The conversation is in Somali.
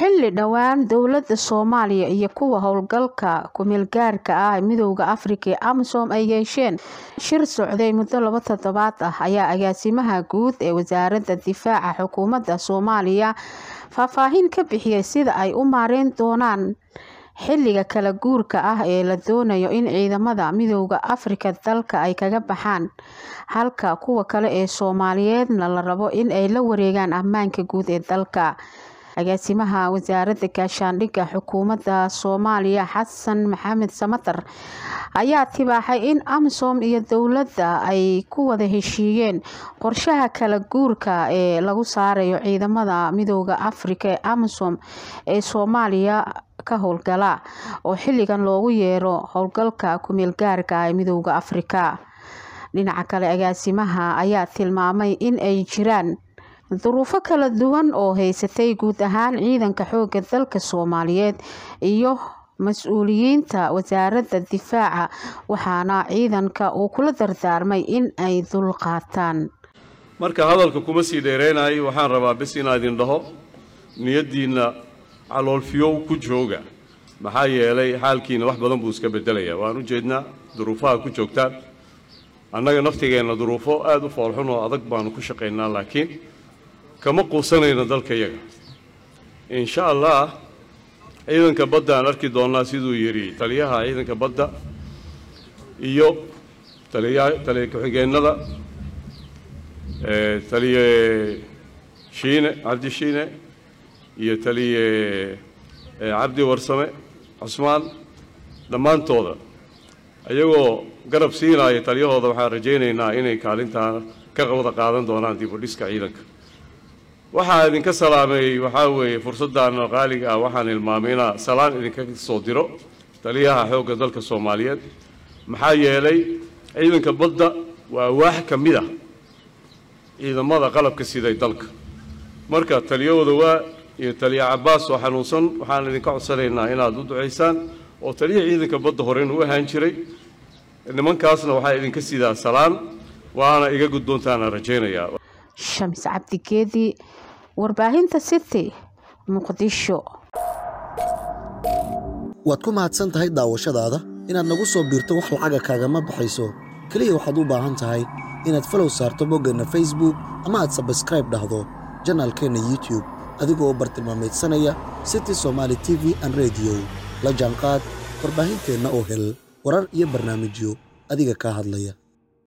xilli dhowaan dowladda soomaaliya iyo kuwa howlgalka kumeelgaarka ah midooda afrika ee amisom ay yeesheen shir socday muddo laba toddobaad ah ayaa agaasimaha guud ee wasaaradda difaaca xukuumadda soomaaliya faahfaahin ka bixiyay sida ay u maareyn doonaan xilliga kala guurka ah ee la doonayo in ciidamada midooda afrika dalka ay kaga baxaan halka kuwa kale ee soomaaliyeedna la rabo in ay la wareegaan ammaanka guud ee dalka agaasimaha wasaaradda gaashaandhigga xukuumadda soomaaliya xasan maxamed samatar ayaa tibaaxay in amisom iyo dowladda ay ku wada heshiiyeen qorshaha kala guurka ee lagu saarayo ciidamada midooda afrika ee amisom ee soomaaliya ka howlgala oo xilligan loogu yeero howlgalka kumeelgaarka ee midooda afrika dhinaca kale agaasimaha ayaa tilmaamay in ay jiraan duruufo kala duwan oo haysatay guud ahaan ciidanka xooga dalka soomaaliyeed iyo mas-uuliyiinta wasaaradda difaaca waxaana ciidanka uu kula dardaarmay in ay dulqaataan marka hadalka kuma sii dheereynayo waxaan rabaa bis inaa idin dhaho niyaddiinna caloolfiyow ku jooga maxaa yeelay xaalkiina wax badan buu iska bedelayaa waan u jeednaa duruufaha ku joogtaan annaga naftigeenna duruufo aada u foolxun oo adag baanu ku shaqaynaa laakiin kama quusanayno dalka yaga insha allah ciidanka badda aan arki doonnaa siduu yidhi taliyaha ciidanka badda iyo taliya taliya ku-xigeennada taliye shiine cabdi shiine iyo taliye cabdi warsame cusmaan dhammaantooda ayagoo garab siinaya taliyahooda waxaan rajaynaynaa inay kaalintaa ka wada qaadan doonaan dib u dhiska ciidanka waxaa idinka salaameeyey waxaa weeye fursaddan qaaliga ah waxaan hilmaamay inaa salaan idinka soo diro taliyaha xoogga dalka soomaaliyeed maxaa yeelay ciidanka badda waa waax ka mid ah ciidamada qalabka siday dalka marka taliyahooda waa iyo taliya cabbaas oo xanuunsan waxaan idinka codsanaynaa inaad u ducaysaan oo taliyaha ciidanka badda horena u ahaan jiray nimankaasna waxaa idinka sidaa salaan waana iga guddoontaana rajaynayaa shams cabdigeedi warbaahinta city muqdisho waad ku mahadsan tahay daawashadaada inaad nagu soo biirto wax lacaga kaagama baxayso keliya waxaad u baahan tahay inaad falow saarto boggeenna facebook ama aad sabskraib dhahdo janaalkeenna youtube adigoo bartilmaamaydsanaya city somaali t v an rediyo la jaanqaad warbaahinteenna oo hel warar iyo barnaamijyo adiga kaa hadlaya